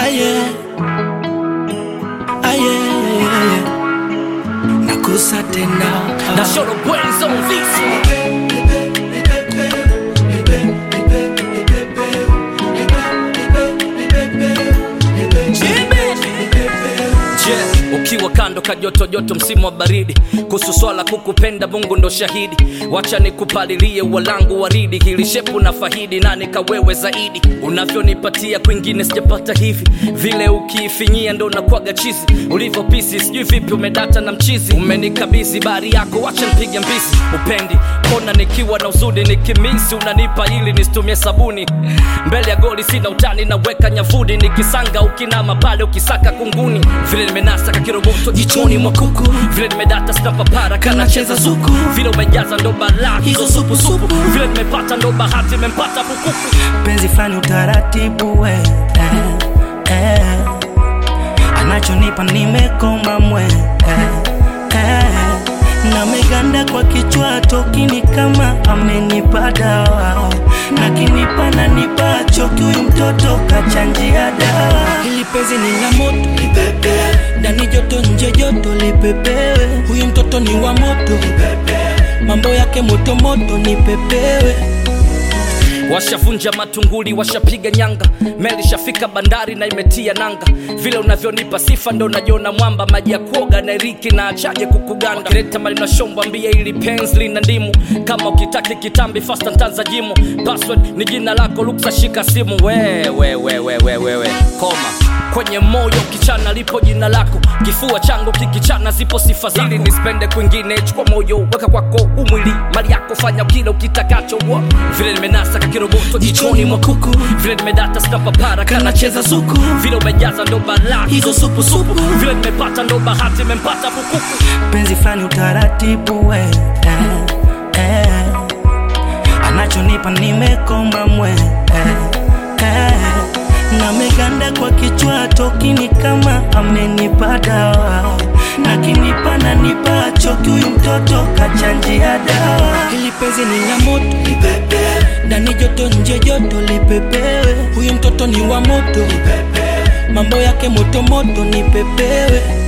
aye aye nakusa tena na show the brains on this one. Je, ukiwa kando kajoto joto msimu wa baridi kuhusu swala kukupenda mungu ndo shahidi wacha nikupalilie walangu waridi hili shepu na fahidi na nikawewe zaidi unavyonipatia kwingine sijapata hivi vile ukiifinyia ndo nakwaga chizi ulivyo pisi sijui vipi umedata na mchizi umenikabizi bari yako wacha nipige mbizi upendi kona nikiwa na uzudi nikimisi unanipa ili nisitumie sabuni mbele ya goli sina utani naweka nyavudi nikisanga ukinama pale ukisaka kunguni vile nimenasa kakiroboto jichoni mwa kuku vile nimedata snapapara kanacheza zuku vile umejaza ndo balaa hizo supusupu vile nimepata ndo bahati imempata bukuku penzi fulani utaratibu we eh, eh. anachonipa nimekoma mwe eh, eh. na meganda kwa kichwa tokini kama amenipa dawa na kinipa na nipa choki huyu mtoto kachanjia dawa ili penzi ni la moto ndani joto nje joto lipepewe huyu mtoto ni wa moto mambo yake moto moto nipepewe washavunja matunguli washapiga nyanga meli shafika bandari na imetia nanga vile unavyonipa sifa ndo najiona mwamba maji ya kuoga na riki na achaje kukuganga wakileta mali na shombo ambia ili penzi lina ndimu kama ukitaki kitambi fasta ntanza jimu password ni jina lako luksa shika simu wewe wewe wewe wewe koma kwenye moyo kichana lipo jina lako kifua changu kikichana zipo sifa zako ili nispende kwingine chukua moyo weka kwako umwili mali yako fanya kile ukitakacho wa. vile nimenasa kakiroboto jichoni mwa kuku vile nimedata snapapara kanacheza zuku vile umejaza ndo balaa hizo supusupu vile nimepata ndo bahati imempata bukuku penzi fulani utaratibu we eh, eh. anachonipa nimekoma mwe eh, eh. na meganda kwa kichwa tokini kama amenipa dawa na kinipa na nipa choki huyu mtoto kachanjia dawa ili penzi ni la moto ndani joto nje joto lipepewe huyu mtoto ni wa moto mambo yake moto moto nipepewe